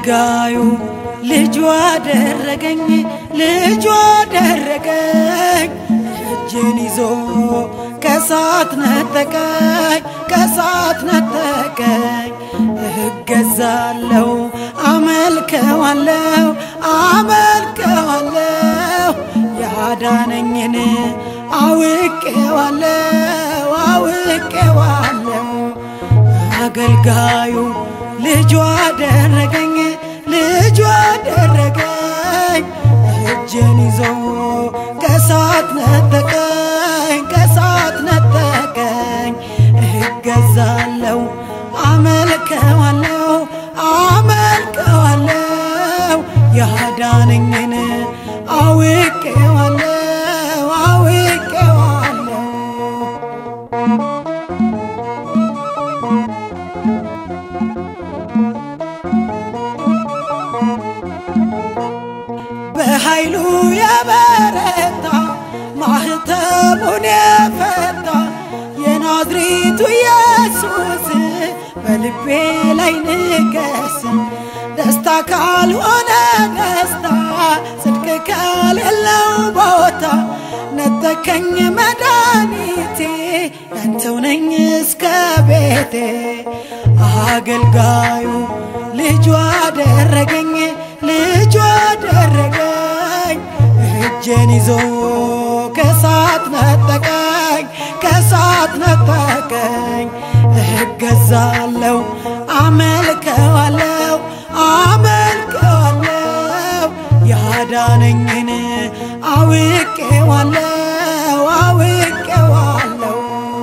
አገልጋዩ ልጁ አደረገኝ ልጁ አደረገኝ እጄን ይዞ ከሳት ነጠቀኝ ከሳት ነጠቀኝ እገዛለው አመልከዋለው አመልከዋለው ያዳነኝን አውቄዋለው አውቄዋለው አገልጋዩ ልጁ አደረገኝ ልጁ አደረገኝ እጄን ይዞ ከሳት ነጠቀኝ ከሳት ነጠቀኝ እገዛለው አመልከዋለው አመልከዋለው ያዳነኝን አውቄዋለው አውቄዋለው በኃይሉ የበረታ ማህተሙን የፈታ የናዝሬቱ ኢየሱስ በልቤ ላይ ንገስ። ደስታ ካልሆነ ደስታ ጽድቅ ከሌለው ቦታ ነጠቀኝ መድኃኒቴ ያንተው ነኝ እስከ ቤቴ አገልጋዩ ልጁ አደረገኝ ልጁ አደረገኝ እጄን ይዞ ከሳት ነጠቀኝ ከሳት ነጠቀኝ እገዛለው አመልከዋለው አመልከዋለው ያዳነኝን አውቄዋለው አውቄዋለው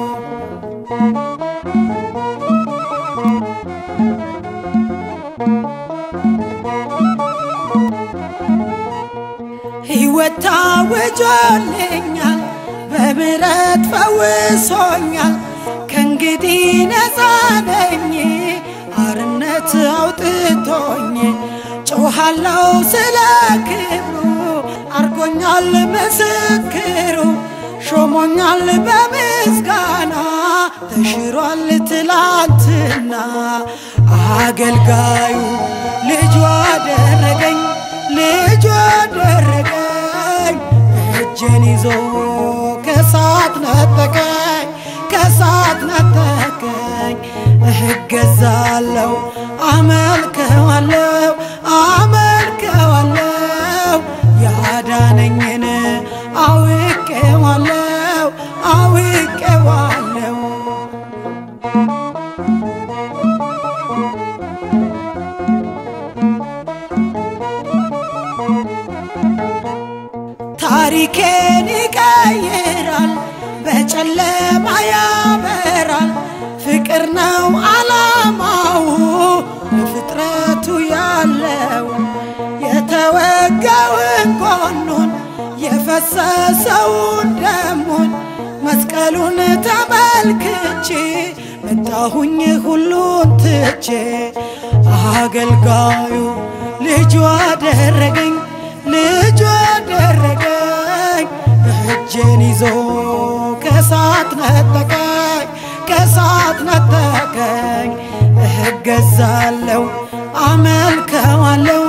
ሕይወት ታውጆልኛል በምሕረት ፈውሶኛል ከእንግዲህ ነፃ ነኝ አርነት አውጥቶኝ ጮኻለው ስለ ክብሩ አርጎኛል ምስክሩ ሾሞኛል በምስጋና ተሽሯል ትላንትና አገልጋዩ ልጁ አደረገኝ ልጁ አደረገኝ እጄን ይዞ ከሳት ነጠቀኝ ከሳት ነጠቀኝ እገዛለው አመልከዋለው አመልከዋለው ያዳነኝን አውቄዋለው አውቄዋለው ታሪኬን ይቀይራል በጨለማ ያበራል ፍቅር ነው አላማው ለፍጥረቱ ያለው የተወጋውን ጎኑን የፈሰሰውን ደሙን መስቀሉን ተመልክቼ መጣሁኝ ሁሉን ትቼ አገልጋዩ ልጁ አደረገኝ ልጁ አደረገኝ እጄን ይዞ ከሳት ነጠቀኝ ከሳት ነጠቀኝ እገዛለው አመልከዋለው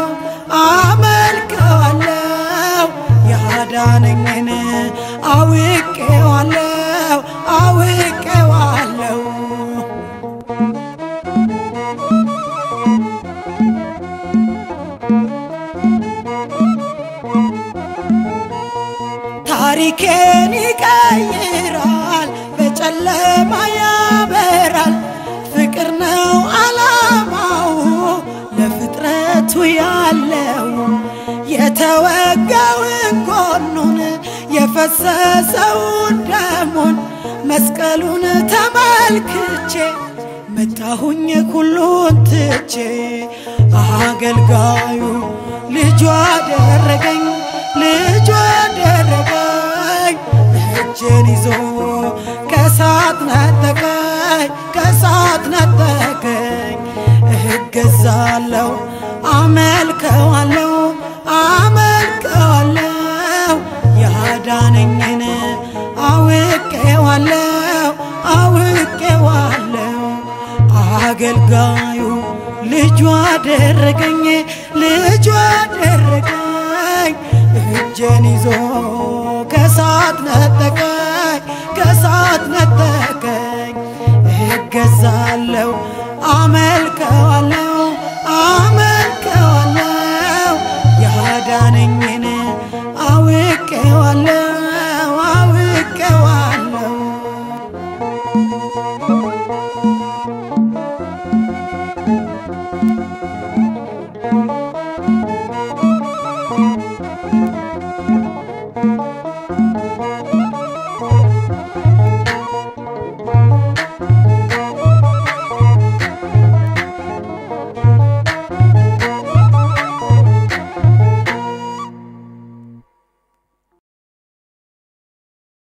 አመልከዋለው ያዳነኝን አውቄዋለው አውቄዋለው ታሪኬን ይቀይራል በጨለማ ያበራል ፍቅር ነው አላማው ለፍጥረቱ ያለው የተወጋውን ጎኑን የፈሰሰውን ደሙን መስቀሉን ተመልክቼ መጣሁኝ ሁሉን ትቼ አገልጋዩ ልጁ አደረገኝ ልጁ አደረገኝ እጄን ይዞ ከሳት ነጠቀኝ ከሳት ነጠቀኝ እገዛለው አመልከዋለው አመልከዋለው ያዳነኝን አውቄዋለው አውቄዋለው አገልጋዩ ልጁ አደረገኝ ልጁ አደረገኝ እጄን ይዞ ከሳት ነጠቀኝ ከሳት ነጠቀኝ እገዛለሁ አመልከዋለሁ አመልከዋለሁ ያዳነኝን አውቄዋለሁ